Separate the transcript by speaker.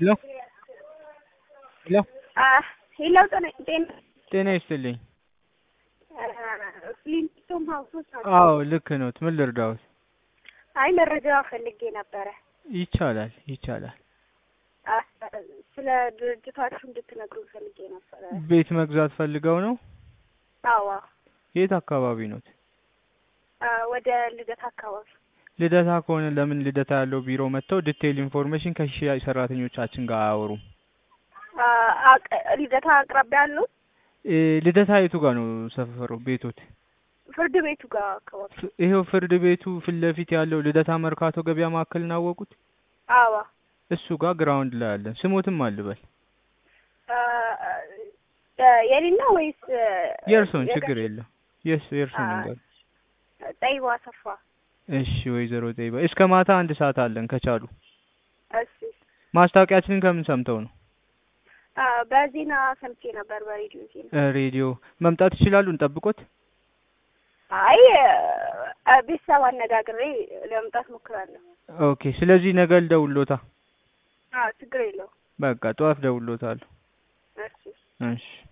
Speaker 1: ሄሎ ሄሎ
Speaker 2: ሄሎ ጤና ጤና
Speaker 1: ጤና ይስጥልኝ።
Speaker 2: ፍሊንስቶም ሀውሶች ናቸው።
Speaker 1: አዎ ልክ ነዎት። ምን ልርዳዎት?
Speaker 2: አይ መረጃ ፈልጌ ነበረ።
Speaker 1: ይቻላል ይቻላል።
Speaker 2: አ፣ ስለ ድርጅታችሁ እንድትነግሩ ፈልጌ ነበረ።
Speaker 1: ቤት መግዛት ፈልገው ነው?
Speaker 2: አዋ
Speaker 1: የት አካባቢ ኖት?
Speaker 2: አ፣ ወደ ልደት አካባቢ
Speaker 1: ልደታ ከሆነ ለምን ልደታ ያለው ቢሮ መጥተው ዲቴይል ኢንፎርሜሽን ከሽያጭ ሰራተኞቻችን ጋር አያወሩም?
Speaker 2: አ፣ አቅ- ልደታ አቅራቢያ ያለው
Speaker 1: እ፣ ልደታ የቱ ጋር ነው ሰፈሩ ቤቶት?
Speaker 2: ፍርድ ቤቱ ጋር አካባቢ።
Speaker 1: ፍ- ይሄው ፍርድ ቤቱ ፊት ለፊት ያለው ልደታ መርካቶ ገበያ ማዕከል እናወቁት?
Speaker 2: አዋ
Speaker 1: እሱ ጋር ግራውንድ ላይ አለን። ስሞትም አልበል
Speaker 2: አ፣ አ፣ የኔና ወይስ
Speaker 1: የእርሶን
Speaker 2: የገ-
Speaker 1: ችግር የለም። የስ የእርሶን
Speaker 2: አ፣
Speaker 1: ይንገር።
Speaker 2: ጠይባ ሰፋ።
Speaker 1: እሺ ወይዘሮ ጠይባ እስከ ማታ አንድ ሰዓት አለን ከቻሉ።
Speaker 2: እሺ
Speaker 1: ማስታወቂያችንን ከምን ሰምተው ነው?
Speaker 2: አ፣ በዜና ሰምቼ ነበር፣ በሬዲዮ ዜና።
Speaker 1: እ፣ ሬዲዮ መምጣት ይችላሉ? እንጠብቆት።
Speaker 2: አይ አ፣ ቤተሰብ አነጋግሬ ለመምጣት ሞክራለሁ።
Speaker 1: ኦኬ። ስለዚህ ነገ ልደውልዎታ።
Speaker 2: አዎ ችግር የለውም።
Speaker 1: በቃ ጠዋት ደውልዎታለሁ።
Speaker 2: እሺ
Speaker 1: እሺ